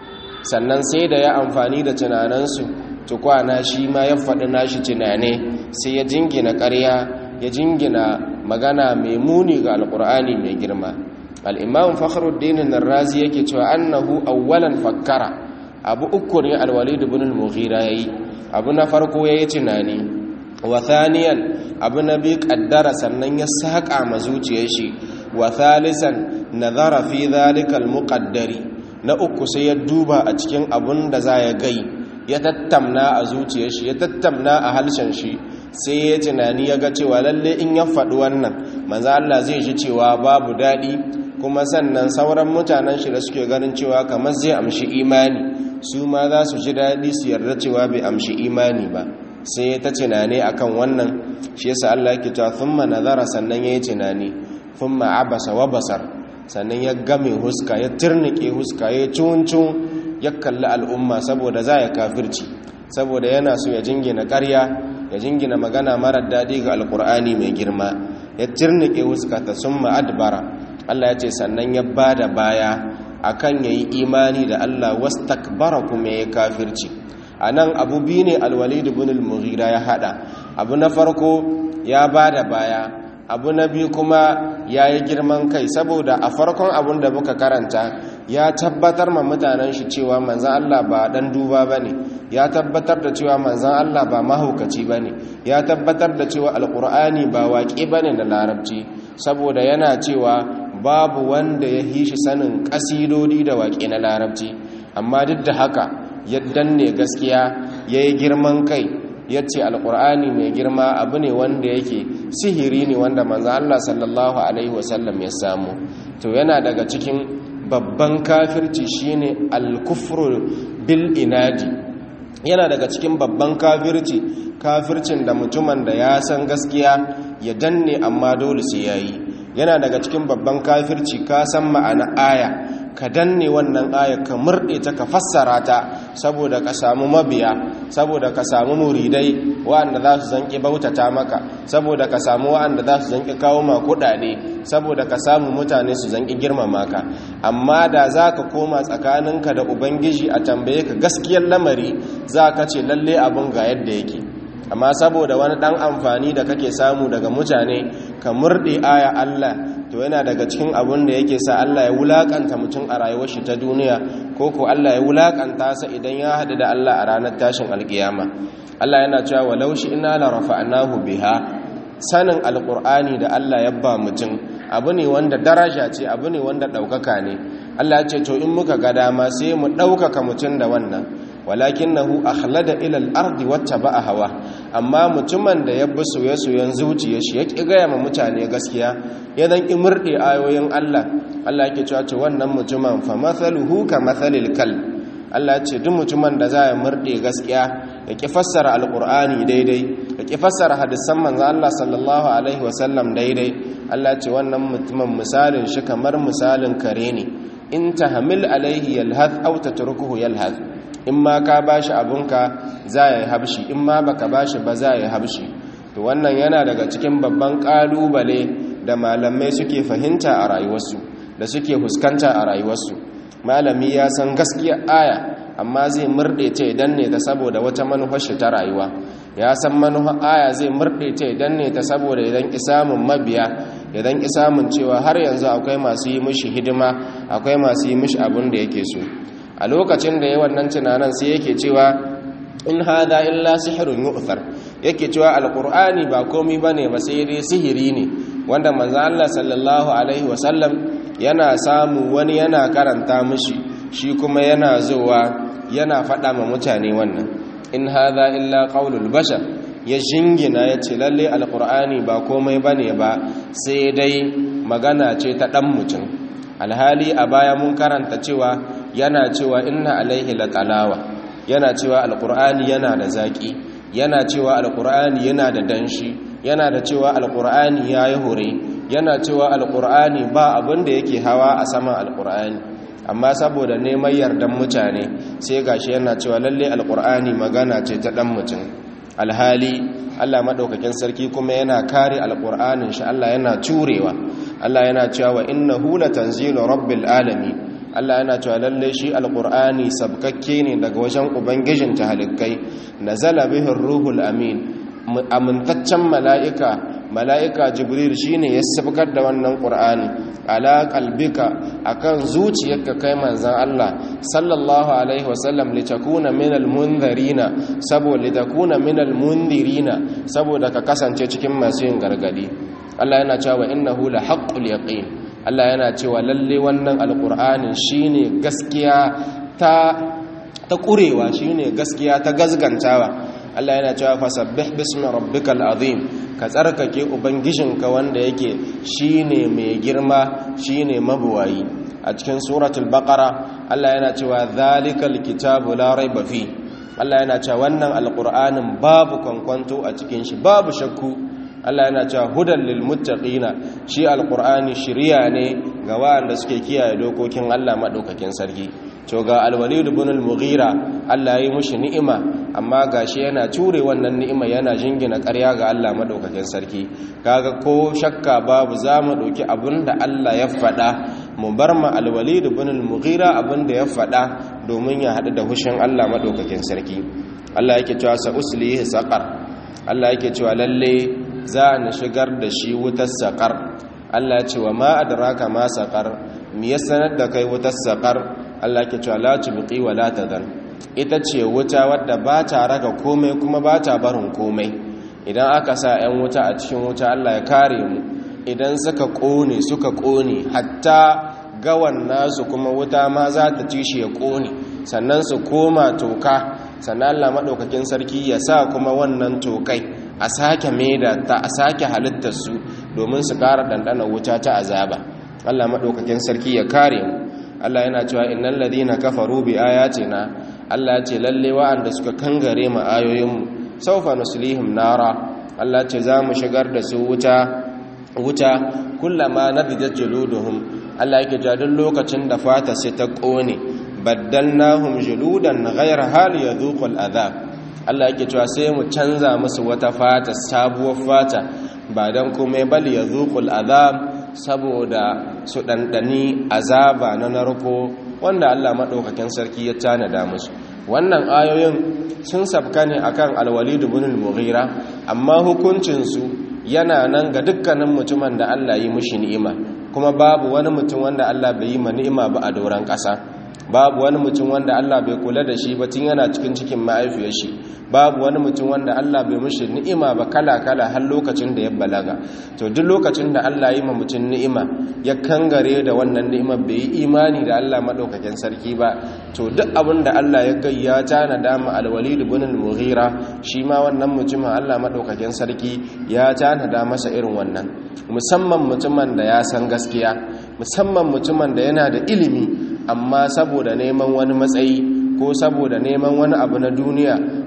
sannan sai da ya amfani da tunaninsu tukwana shi ma ya faɗi nashi tunane sai ya jingina ƙarya ya jingina magana mai muni ga alƙur'ani mai girma al'imam fakhruddin narrazi yake cewa annahu awwalan fakkara abu uku ne alwalid ibn al-mughira yayi abu na farko yayi tunani wa thaniyan abu na bi kaddara sannan ya saka ma zuciyar shi wa thalisan nazara fi dhalika al-muqaddari na uku sai ya duba a cikin abun da za ya gai ya tattamna a zuciyar shi ya tattamna a halshen shi sai ya tunani ya ga cewa lalle in ya faɗi wannan manzo Allah zai ji cewa babu daɗi kuma sannan sauran mutanen shi da suke ganin cewa kamar zai amshi imani su ma za su ji daɗi su yarda cewa bai amshi imani ba sai ya ta tunani akan wannan shi yasa Allah yake cewa thumma nazara sannan yayi tunani thumma abasa wa basar sannan ya game huska ya turnike huska ya cuncun ya kalli al'umma saboda za ya kafirci saboda yana so ya jingina ƙarya ya jingina magana marar daɗi ga alƙur'ani mai girma ya turnike huska ta sun ma'adbara Allah ya ce sannan ya ba da baya akan ya yi imani da Allah wasu takbara kuma ya kafirci a nan abu biyu ne alwalid ibn al-mughira ya haɗa abu na farko ya ba da baya abu na biyu kuma ya yi girman kai saboda a farkon abun da muka karanta ya tabbatar ma mutanen shi cewa manzan Allah ba dan duba ba ne ya tabbatar da cewa manzan Allah ba mahaukaci ba ne ya tabbatar da cewa alkur'ani ba waƙe ba ne da larabci saboda yana cewa babu wanda ya yi shi sanin ƙasidodi da waƙe na larabci amma duk da haka ya danne gaskiya ya yi girman kai ya ce alkur'ani mai girma abu ne wanda yake sihiri ne wanda manzan Allah sallallahu Alaihi wasallam ya samu to yana daga cikin babban kafirci shine alkufru bil inadi yana daga cikin babban kafirci kafircin da mutumin da ya san gaskiya ya danne amma dole sai yayi yana daga cikin babban kafirci ka san ma'ana aya ka danne wannan aya ka murɗe ta ka fassara ta saboda ka samu mabiya saboda ka samu muridai waɗanda za su zanƙi bautata maka saboda ka samu waɗanda za su zanƙi kawo ma kuɗaɗe saboda ka samu mutane su zanƙi girmama ka amma da za ka koma tsakaninka da ubangiji a tambaye ka gaskiyar lamari za ka ce lalle abin ga yadda yake amma saboda wani ɗan amfani da kake samu daga mutane ka murɗe aya Allah to yana daga cikin abin da yake sa Allah ya wulakanta mutum a rayuwar shi ta duniya ko ko Allah ya wulakanta sa idan ya haɗu da Allah a ranar tashin alkiyama Allah yana cewa walau shi ina la rafa'nahu biha sanin alqur'ani da Allah ya ba mutum abu ne wanda daraja ce abu ne wanda ɗaukaka ne Allah ya ce to in muka ga dama sai mu ɗaukaka mutum da wannan walakinahu akhlada ila al-ardi wattaba'a hawa amma mutumin da ya bi soye-soyen zuciyar shi ya ki gaya ma mutane gaskiya ya dan imurde ayoyin Allah Allah yake cewa ce wannan mutumin fa mathaluhu ka mathalil kal Allah ya ce duk mutumin da za ya murde gaskiya ya ki fassara alqur'ani daidai ya ki fassara hadisan manzo Allah sallallahu alaihi wasallam daidai Allah ce wannan mutumin misalin shi kamar misalin kare ne in tahmil alaihi yalhath aw tatrukuhu yalhath in ma ka bashi abunka za ya habshi in ma baka bashi ba za ya habshi to wannan yana daga cikin babban kalubale da malamai suke fahimta a rayuwarsu da suke fuskanta a rayuwarsu malami ya san gaskiya aya amma zai murɗe ta idan ne ta saboda wata manufar shi ta rayuwa ya san manufar aya zai murɗe ta idan ne ta saboda idan isamun mabiya idan isamun cewa har yanzu akwai masu yi mishi hidima akwai masu yi mishi abin da yake so a lokacin da ya wannan tunanin sai yake cewa in hada illa sihirun yu'thar yake cewa alqur'ani ba komai bane ba sai dai sihiri ne wanda manzo Allah sallallahu alaihi wasallam yana samu wani yana karanta mishi shi kuma yana zuwa yana faɗa ma mutane wannan in hada illa qaulul bashar ya jingina ya ce lalle alqur'ani ba komai bane ba sai dai magana ce ta dan mutum alhali a baya mun karanta cewa yana cewa inna alaihi laqalawa yana cewa alkur'ani yana da zaƙi yana cewa alkur'ani yana da danshi yana da cewa alkur'ani ya yi hure yana cewa alkur'ani ba abin da yake hawa a saman alkur'ani amma saboda neman yardan mutane sai gashi yana cewa lalle alkur'ani magana ce ta dan mutum alhali Allah madaukakin sarki kuma yana kare alkur'anin shi Allah yana curewa Allah yana cewa innahu latanzilu rabbil alamin Allah yana cewa lalle shi alqur'ani sabkakke ne daga wajen ubangijin tahalikai nazala bihi ruhul amin amintaccen mala'ika mala'ika jibril shine ya sabkar da wannan qur'ani ala qalbika akan zuciyarka kai manzon Allah sallallahu alaihi wasallam litakuna minal munzirina saboda litakuna minal munzirina saboda ka kasance cikin masu yin gargadi Allah yana cewa innahu la haqqul yaqin Allah yana cewa lalle wannan alkur'anin shine gaskiya ta ta kurewa shine gaskiya ta gazgantawa Allah yana cewa fasabbih bismi rabbikal azim ka tsarkake ubangijinka wanda yake shine mai girma shine mabuwayi a cikin suratul baqara Allah yana cewa zalikal kitabu la raiba fi Allah yana cewa wannan alkur'anin babu kwankwanto a cikin shi babu shakku Allah yana cewa hudan lil muttaqina shi alqur'ani shiriya ne ga wanda suke kiyaye dokokin Allah madaukakin sarki to ga alwalid ibn al-mughira Allah ya yi mushi ni'ima amma gashi yana ture wannan ni'ima yana jingina ƙarya ga Allah madaukakin sarki kaga ko shakka babu zamu dauki abinda Allah ya faɗa mu bar ma alwalid ibn al-mughira abinda ya faɗa domin ya haɗu da hushin Allah madaukakin sarki Allah yake cewa sa uslihi saqar Allah yake cewa lalle za a shigar da shi wutar saƙar Allah ya ce wa ma adraka ma saƙar mi ya sanar da kai wutar saƙar Allah ke cewa la tubqi wa la tadar ita ce wuta wadda ba ta raga komai kuma ba ta barin komai idan aka sa 'yan wuta a cikin wuta Allah ya kare mu idan suka ƙone suka ƙone hatta gawan nasu kuma wuta ma za ta ci shi ya ƙone sannan su koma toka sannan Allah maɗaukakin sarki ya sa kuma wannan tokai a sake maida ta a sake halittarsu domin su ƙara ɗanɗana wuta ta azaba Allah maɗaukakin sarki ya kare mu Allah yana cewa innal ladina kafaru bi ayatina Allah ya ce lalle wa'anda suka kangare mu ayoyinmu sawfa nuslihim nara Allah ce za mu shigar da su wuta wuta kullama nadijat juluduhum Allah yake ja duk lokacin da fata sai ta kone baddalnahum juludan ghayra hal yadhuqul adhab Allah yake cewa sai mu canza musu wata fata sabuwar fata ba dan komai bal yadhuqul adhab saboda su dandani azaba na narko wanda Allah madaukakin sarki ya tanada musu wannan ayoyin sun sabka ne akan al-walid ibn al-mughira amma hukuncin su yana nan ga dukkanin mutumin da Allah yi mushi ni'ima kuma babu wani mutum wanda Allah bai yi ma ni'ima ba a doron ƙasa babu wani mutum wanda Allah bai kula da shi ba tun yana cikin cikin ma'aifiyar shi babu wani mutum wanda Allah bai mushi ni'ima ba kala-kala har lokacin da ya balaga to duk lokacin da Allah yi ma mutum ni'ima ya kangare da wannan ni'ima bai yi imani da Allah madaukakin sarki ba to duk abin da Allah ya kai ya tana dama alwalid ibn al-mughira shi ma wannan mutumin Allah madaukakin sarki ya tana da masa irin wannan musamman mutumin da ya san gaskiya musamman mutumin da yana da ilimi amma saboda neman wani matsayi ko saboda neman wani abu na duniya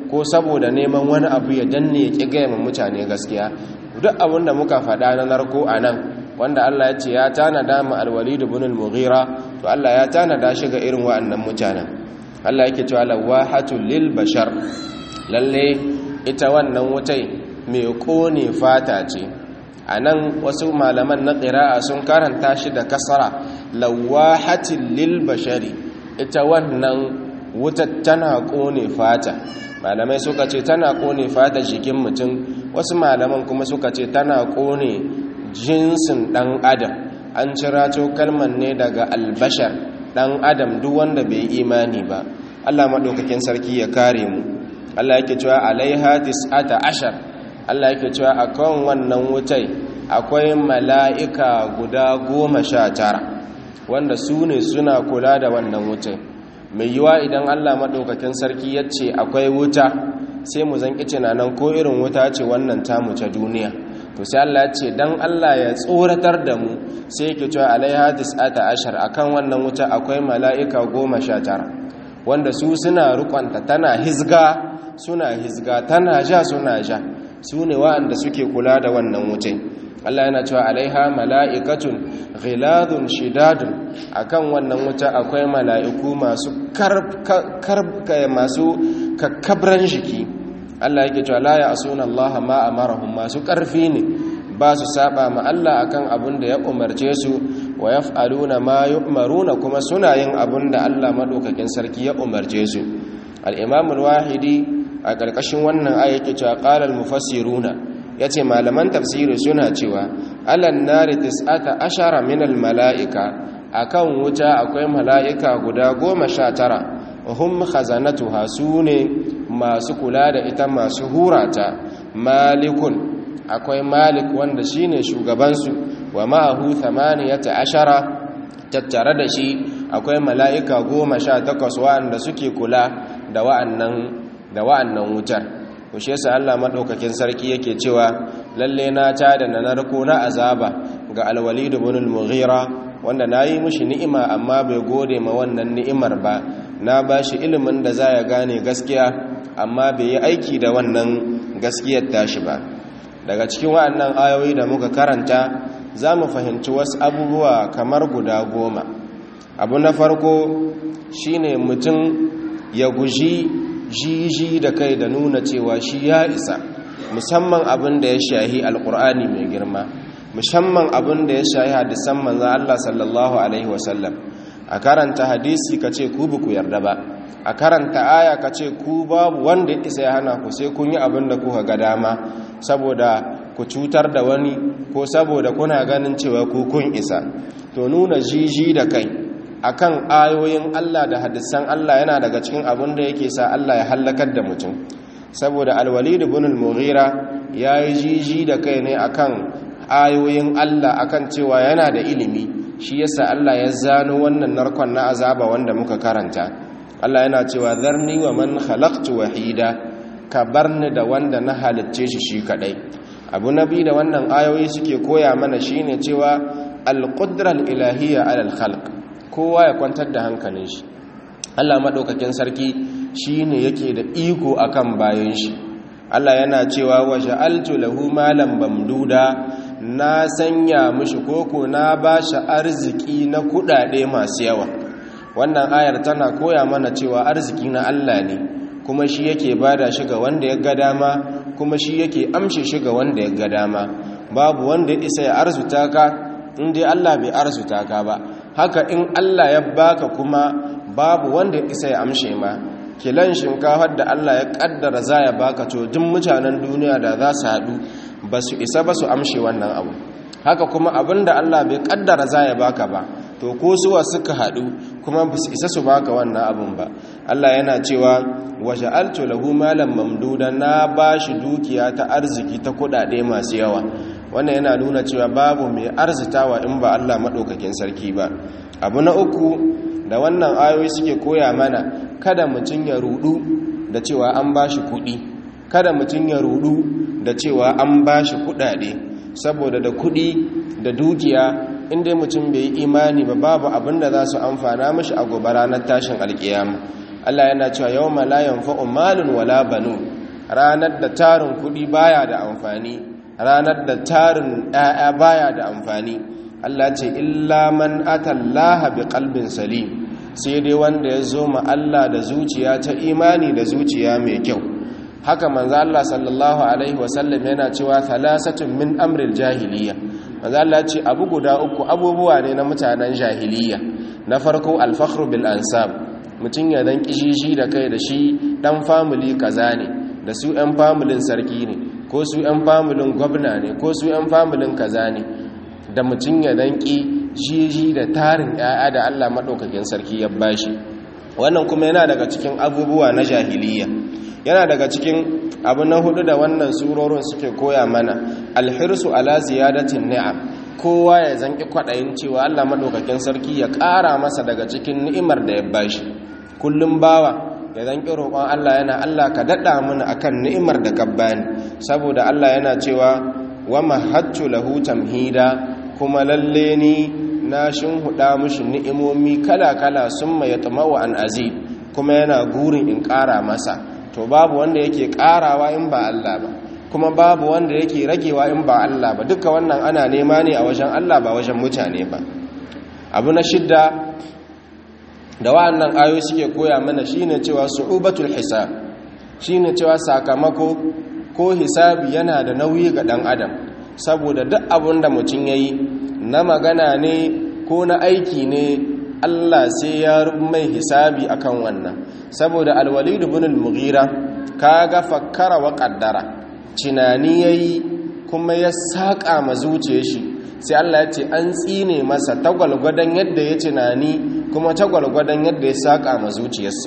ko saboda neman wani abu ya danne ya ƙi gaya mutane gaskiya duk abin da muka faɗa na narko a nan wanda Allah ya ce ya tanada mu alwalid ibn al-mughira to Allah ya tanada shi ga irin wa'annan mutanen Allah yake cewa lawahatul lil bashar lalle ita wannan wutai mai kone fata ce anan wasu malaman na qira'a sun karanta shi da kasara lawahatil lil bashari ita wannan wutar tana kone fata malamai suka ce tana kone fata jikin mutum wasu malaman kuma suka ce tana kone jinsin ɗan adam an cirato kalman ne daga albashar ɗan adam duk wanda bai imani ba Allah maɗaukakin sarki ya kare mu Allah yake cewa alaiha tis'ata ashar Allah yake cewa akan wannan wutai akwai mala'ika guda goma sha tara wanda su ne suna kula da wannan wutai mai yiwa idan Allah maɗaukakin sarki ya ce akwai wuta sai mu zan ƙice nan ko irin wuta ce wannan tamu ta duniya to sai Allah ya ce dan Allah ya tsoratar da mu sai yake cewa alaiha tis'ata ashar akan wannan wuta akwai mala'ika goma sha tara wanda su suna rukonta tana hizga suna hizga tana ja suna ja su ne wa'anda suke kula da wannan wutai Allah yana cewa alaiha mala'ikatun ghiladun shidadun akan wannan wuta akwai mala'iku masu karka masu kakkabran jiki Allah yake cewa la ya'suna Allah ma amarahum masu karfi ne ba su saba ma Allah akan abin da ya umarce su wa yaf'aluna ma yu'maruna kuma suna yin abin da Allah madaukakin sarki ya umarce su al-imam al-wahidi a karkashin wannan aya yake cewa qala al-mufassiruna yace malaman tafsiri suna cewa alan nari tis'ata ashara min al-mala'ika akan wuta akwai mala'ika guda goma sha tara hum khazanatuha sune masu kula da ita masu hurata malikun akwai malik wanda shine shugabansu wa ma'ahu thamaniyata ashara tattare da shi akwai mala'ika goma sha takwas wa'anda suke kula da wa'annan da wa'annan wutar ku shi yasa Allah madaukakin sarki yake cewa lalle na ta da na narko na azaba ga al-walid ibn al-mughira wanda nayi mushi ni'ima amma bai gode ma wannan ni'imar ba na bashi ilimin da za ya gane gaskiya amma bai yi aiki da wannan gaskiyar tashi ba daga cikin wa'annan ayoyi da muka karanta za mu fahimci wasu abubuwa kamar guda goma abu na farko shine mutum ya guji jiji da kai da nuna cewa shi ya isa musamman abin da ya shahi alkur'ani mai girma musamman abin da ya shahi hadisan manzan Allah sallallahu alaihi wasallam a karanta hadisi ka ce ku ku yarda ba a karanta aya ka ce ku babu wanda isa ya hana ku sai kun yi abin da kuka ga dama saboda ku cutar da wani ko saboda kuna ganin cewa ku kun isa to nuna jiji da kai akan ayoyin Allah da hadisan Allah yana daga cikin abin da yake sa Allah ya hallakar da mutum saboda alwalid ibn al-mughira yayi jiji da kai ne akan ayoyin Allah akan cewa yana da ilimi shi yasa Allah ya zano wannan narkon na azaba wanda muka karanta Allah yana cewa zarni wa man khalaqtu wahida ka barni da wanda na halicce shi shi kadai abu nabi da wannan ayoyi suke koya mana shine cewa al-qudra al-ilahiyya ala al-khalq kowa ya kwantar da hankalin shi Allah madaukakin sarki shine yake da iko akan bayan shi Allah yana cewa wa ja'altu lahu malan bamduda na sanya mishi koko na bashi arziki na kudade masu yawa wannan ayar tana koya mana cewa arziki na Allah ne kuma shi yake bada shi ga wanda ya ga dama kuma shi yake amshe shi ga wanda ya ga dama babu wanda isa ya arzuta ka in dai Allah bai arzuta ka ba haka in Allah ya baka kuma babu wanda ya isa ya amshe ma kilan shinkafar da Allah ya kaddara za ya baka to duk mutanen duniya da za su haɗu ba su isa ba su amshe wannan abu haka kuma abinda Allah bai kaddara za ya baka ba to ko suwa suka haɗu kuma ba su isa su baka wannan abun ba Allah yana cewa waje altu lahu malam mamduda na bashi dukiya ta arziki ta kuɗaɗe masu yawa wannan yana nuna cewa babu mai arzitawa in ba Allah maɗaukakin sarki ba abu na uku da wannan ayoyi suke koya mana kada mutum ya rudu da cewa an bashi kuɗi kada mutum ya rudu da cewa an bashi kuɗaɗe saboda da kuɗi da dukiya inda mutum bai yi imani ba babu abin da za su amfana mashi a gobe ranar tashin alkiyama Allah yana cewa yawma la yanfa'u malun wala banun ranar da tarin kudi baya da amfani ranar da tarin ɗaya baya da amfani Allah ce illa man atallaha biqalbin salim sai dai wanda ya zo ma Allah da zuciya ta imani da zuciya mai kyau haka manzo Allah sallallahu alaihi wasallam yana cewa thalasatun min amril jahiliya manzo Allah ce abu guda uku abubuwa ne na mutanen jahiliya na farko al-fakhru bil ansab mutun ya dan kishishi da kai da shi dan family kaza ne da su ɗan familin sarki ne ko su ɗan familin gwamna ne ko su ɗan familin kaza ne da mutun ya dan ki jiji da tarin ƴaƴa da Allah madaukakin sarki ya bashi wannan kuma yana daga cikin abubuwa na jahiliya yana daga cikin abu na hudu da wannan surorin suke koya mana alhirsu ala ziyadatin ni'am kowa ya zanki kwadayin cewa Allah madaukakin sarki ya ƙara masa daga cikin ni'imar da ya bashi kullum bawa ya zanki roƙon Allah yana Allah ka dada mana akan ni'imar da ka bani saboda Allah yana cewa wa mahattu lahu tamhida kuma lalle ni na shinhuda mushi ni'imomi kala-kala summa yatma'u an azid kuma yana gurin in ƙara masa to babu wanda yake karawa in ba Allah ba kuma babu wanda yake ragewa in ba Allah ba duka wannan ana nema ne a wajen Allah ba wajen mutane ba abu na shidda da wa'annan ayoyi suke koya mana shine cewa su'ubatul hisab shine cewa sakamako ko hisabi yana da nauyi ga dan adam saboda duk abin da mutum yayi na magana ne ko na aiki ne Allah sai ya mai hisabi akan wannan saboda alwalid ibn al-mughira kaga fakkara wa qaddara tunani yayi kuma ya saka ma zuciyar shi sai Allah ya ce an tsine masa tagwalgwadan yadda ya tunani kuma tagwalgwadan yadda ya saka ma zuciyarsa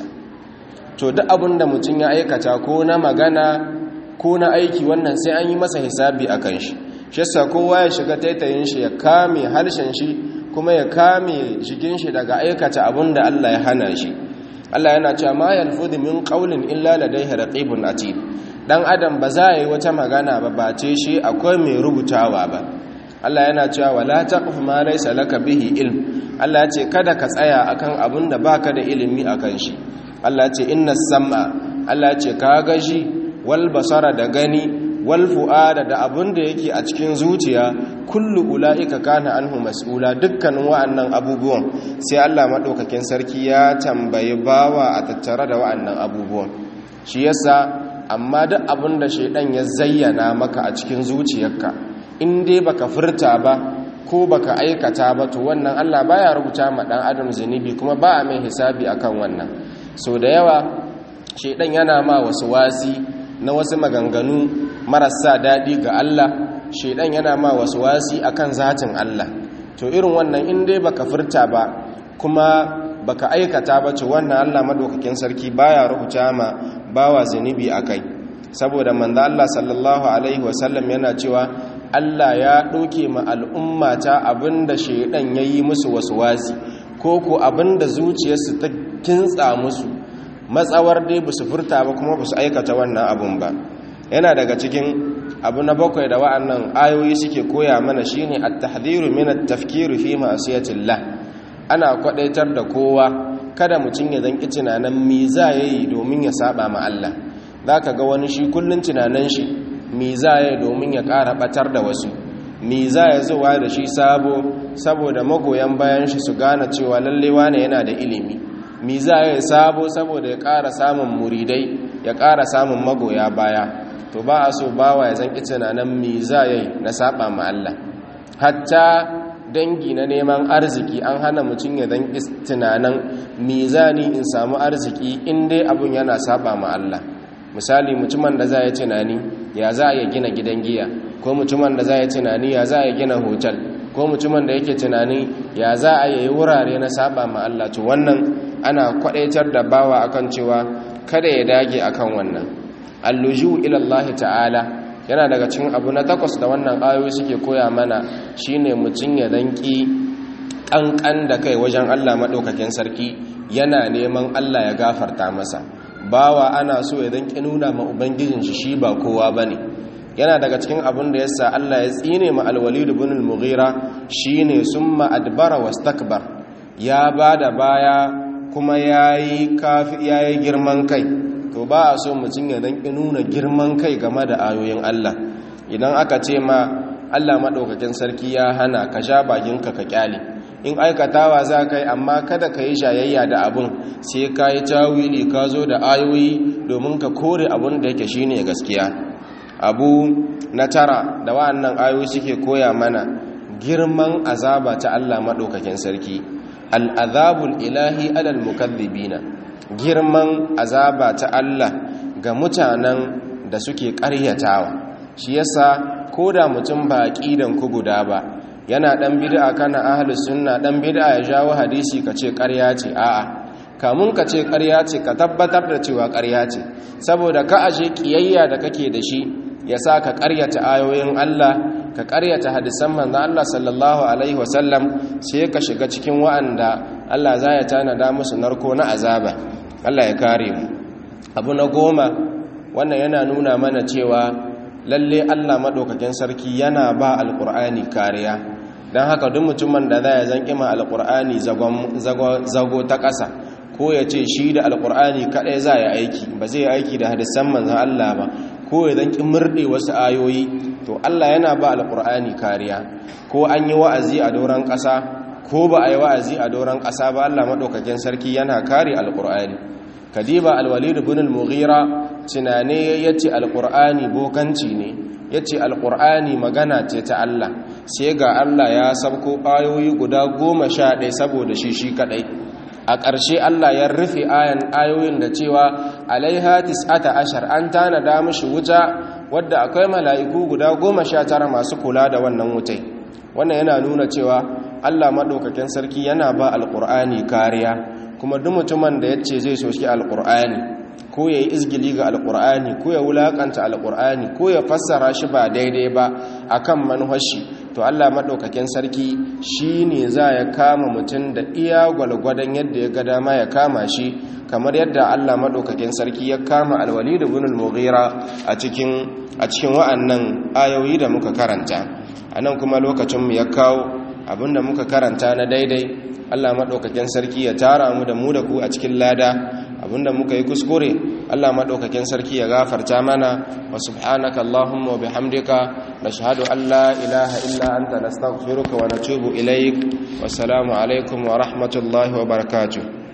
to duk abin da mutum ya aikata ko na magana ko na aiki wannan sai an yi masa hisabi akan shi shi yasa kowa ya shiga taitayin shi ya kame harshen shi kuma ya kame jikin shi daga aikata abin da Allah ya hana shi Allah yana cewa ma yalfudu min qawlin illa ladayhi raqibun atid dan adam ba za yi wata magana ba bace shi akwai mai rubutawa ba Allah yana cewa wala taqfu ma laysa laka bihi ilm Allah ya ce kada ka tsaya akan abin da baka da ilimi akan shi Allah ya ce innas sam'a Allah ya ce ka ga shi wal basara da gani wal fu'ada da abin da yake a cikin zuciya kullu ula'ika kana anhu mas'ula dukkanin wa'annan abubuwan sai Allah madaukakin sarki ya tambayi bawa a tattare da wa'annan abubuwan shi yasa amma duk abin da shaidan ya zayyana maka a cikin zuciyarka in dai baka furta ba ko baka aikata ba to wannan Allah baya rubuta ma dan adam zunubi kuma ba a mai hisabi akan wannan so da yawa shaidan yana ma wasu wasi na wasu maganganu marasa daɗi ga Allah shaidan yana ma wasu wasi akan zatin Allah to irin wannan in dai baka furta ba kuma baka aikata ba ce wannan Allah madaukakin sarki baya rubuta ma bawa zunubi akai saboda manzo Allah sallallahu alaihi wasallam yana cewa Allah ya ɗauke ma al'ummata abinda shaidan yayi musu wasu wasi ko ko abinda zuciyarsu ta kintsa musu matsawar dai ba su furta ba kuma ba su aikata wannan abun ba yana daga cikin abu na bakwai da wa'annan ayoyi suke koya mana shine at-tahdhiru min at-tafkir fi ma'siyatillah ana kwadaitar da kowa kada mutum ya zanki tunanin me za yayi domin ya saba ma Allah zaka ga wani shi kullun tunanin shi me za yayi domin ya ƙara batar da wasu me za ya zuwa da shi sabo saboda magoyan bayan shi su gane cewa lalle wane yana da ilimi me za ya sabo saboda ya ƙara samun muridai ya ƙara samun magoya baya to ba a so bawa ya zanki tunanin me za ya yi na saba ma Allah hatta dangi na neman arziki an hana mutum ya zanki tunanin me za ni in samu arziki in dai abun yana saba ma Allah misali mutumin da za ya tunani ya za ya gina gidan giya ko mutumin da za ya tunani ya za ya gina hotel ko mutumin da yake tunani ya za a yi wurare na saba ma Allah to wannan ana kwadaitar da bawa akan cewa kada ya dage akan wannan alluju ila Allah ta'ala yana daga cikin abu na takwas da wannan ayoyi suke koya mana shine mutum ya danki kankan da kai wajen Allah madaukakin sarki yana neman Allah ya gafarta masa bawa ana so ya danki nuna ma ubangijin shi shi ba kowa bane yana daga cikin abin da yasa Allah ya tsine ma al-Walid ibn al-Mughira shine summa adbara wastakbar ya bada baya kuma yayi kafi yayi girman kai to ba a so mutum ya dan nuna girman kai game da ayoyin Allah idan aka ce ma Allah madaukakin sarki ya hana ka sha bakinka ka kyale in aikatawa za ka yi amma kada ka yi shayayya da abun sai ka yi tawili ka zo da ayoyi domin ka kore abun da yake shine gaskiya abu na tara da wa'annan ayoyi suke koya mana girman azaba ta Allah maɗaukakin sarki al'azabul ilahi alal mukallibina girman azaba ta Allah ga mutanen da suke ƙaryatawa shi yasa ko da mutum ba aqidan ku guda ba yana dan bid'a kana ahlus sunna dan bid'a ya jawo hadisi kace ƙarya ce a'a kamun ka ce ƙarya ce ka tabbatar da cewa ƙarya ce saboda ka ashe kiyayya da kake da shi yasa ka ƙaryata ayoyin Allah ka ƙaryata hadisan manzon Allah sallallahu alaihi wasallam sai ka shiga cikin wa'anda Allah za ya tanada musu narko na azaba Allah ya kare mu abu na goma wannan yana nuna mana cewa lalle Allah madaukakin sarki yana ba alqur'ani kariya don haka duk mutumin da za ya zan ƙima alƙur'ani zago ta ƙasa ko ya ce shi da alƙur'ani kaɗai za ya aiki ba zai aiki da hadisan manzan Allah ba ko ya zan ƙi murɗe wasu ayoyi to Allah yana ba alƙur'ani kariya ko an yi wa'azi a doron ƙasa ko ba a yi wa'azi a doron ƙasa ba Allah maɗaukakin sarki yana kare alƙur'ani kadiba alwalid ibn al-mughira tunane yace alƙur'ani bokanci ne ya ce alƙur'ani magana ce ta Allah sai ga Allah ya sabko ayoyi guda goma sha ɗaya saboda shi shi kaɗai a ƙarshe Allah ya rufe ayan ayoyin da cewa alaiha tis'ata ashar an tanada mishi wuta wadda akwai mala'iku guda goma sha tara masu kula da wannan wutai wannan yana nuna cewa Allah maɗaukakin sarki yana ba alƙur'ani kariya kuma duk mutumin da ya ce zai soki alƙur'ani ko ya yi izgili ga alkur'ani ko ya wulakanta alkur'ani ko ya fassara shi ba daidai ba a kan manhashi to allah maɗaukakin sarki shi ne za ya kama mutum da iya gwalgwadon yadda ya ga dama ya kama shi kamar yadda allah maɗaukakin sarki ya kama alwali da gunul mughira a cikin wa'annan ayoyi da muka karanta a nan kuma lokacinmu ya kawo abinda muka karanta na daidai allah maɗaukakin sarki ya tara mu da mu da ku a cikin lada abinda muka yi kuskure Allah madaukakin sarki ya gafarta mana wa subhanaka allahumma wa bihamdika nashhadu an la ilaha illa anta nastaghfiruka wa natubu ilaik wa assalamu alaikum wa rahmatullahi wa barakatuh